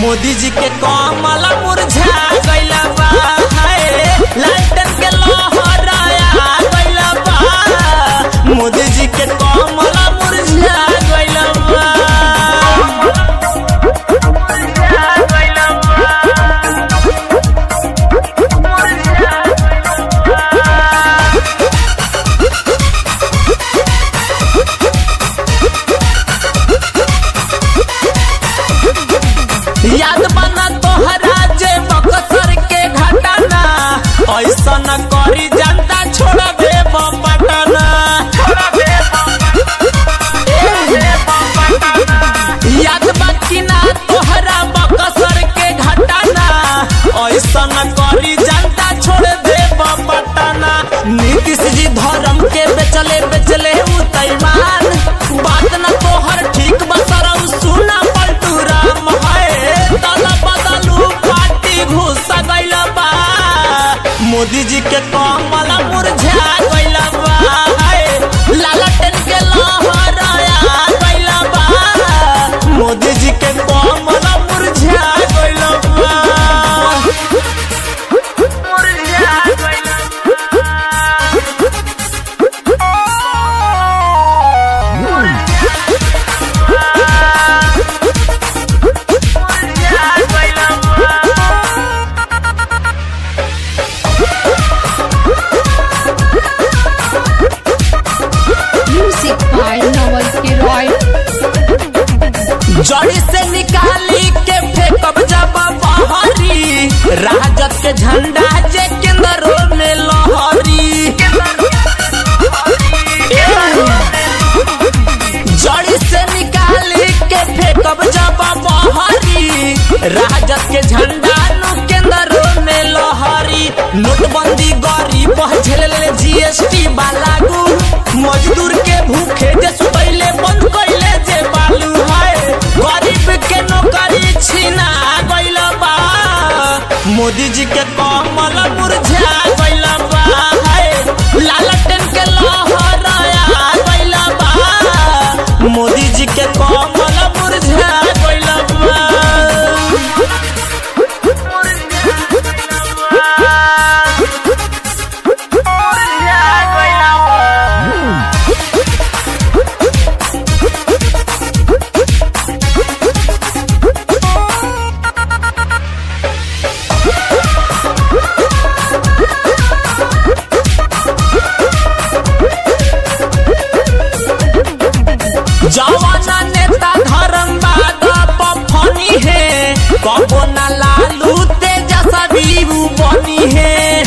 मोदी जी के कमल मुरझा गइल बा हाय लालटेन के लहराया गइल बा मोदी जी के कमल मुरझा गइल बा मुरझा गइल बा मुरझा याद बना तोहरा जे बक्सर के घटना ऐसा न करी जनता छोड़ दे पटना याद बाकी ना तोहरा बक्सर के घटना ऐसा न करी जनता छोड़ दे पटना नीतीश जी धर्म के बेचले बेचले उतैमान बात न तोहर ठीक बसरम सुना पलटू राम है तला बदलू पार्टी घुस गइल बा मोदी जी के कमल मुरझा गइल बा हाय, लालटेन के लहराया गइल बा मोदी जी के कमल मुरझा गइल बा मुरझा गइल Music by Noel Kiroy. जड़ी से निकाली के फेंकब जब बहरी राजद के झंडा जे केंद्रों में लहरी जड़ी से निकाली के फेंकब जब बहरी राजद के झंडा नु केंद्रों में लहरी नोटबंदी गरीब झेले जीएसटी लागू मजदूर के भूखे जे सुतैले बंद कैले जे बालू है गरीब के नौकरी छीना गइल बा मोदी जी के कमल मुरझा गइल बा है लालटेन के लहराया गइल बा मोदी जी के कमल मुरझा गइल बा जवाना नेता धर्मवाद पफनी है कबो ना लालू तेजस्वी बनी है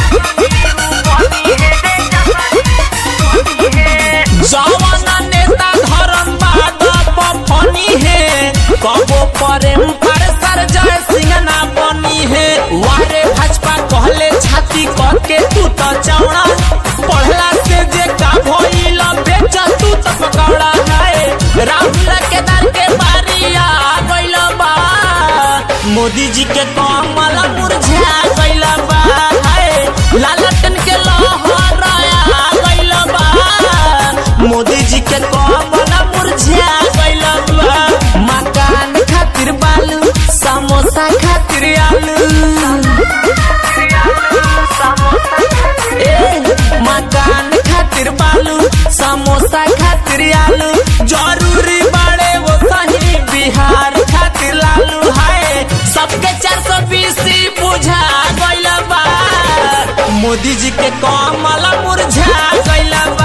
जवाना नेता धर्मवाद पफनी है कबो प्रेम पर सर जय सिंह ना बनी है वारे भाजपा कहले छाती कह के तू तो चौड़ा पढ़ला से जे का भइल बेच तू तो पकौड़ा है राहुल के दर के बारी आ गइल बा मोदी जी के कमल मुरझा गइल बा है लालटन के लहराया गइल बा मोदी जी के कमल मुरझा गइल बा मकान खातिर बालू समोसा खातिर आलू ए, मकान खातिर बालू समोसा खातिर आलू जरूरी बड़े वो सही बिहार खातिर लालू है सबके चार सौ बीस बुझा गइल बा मोदी जी के कमल मुरझा गइल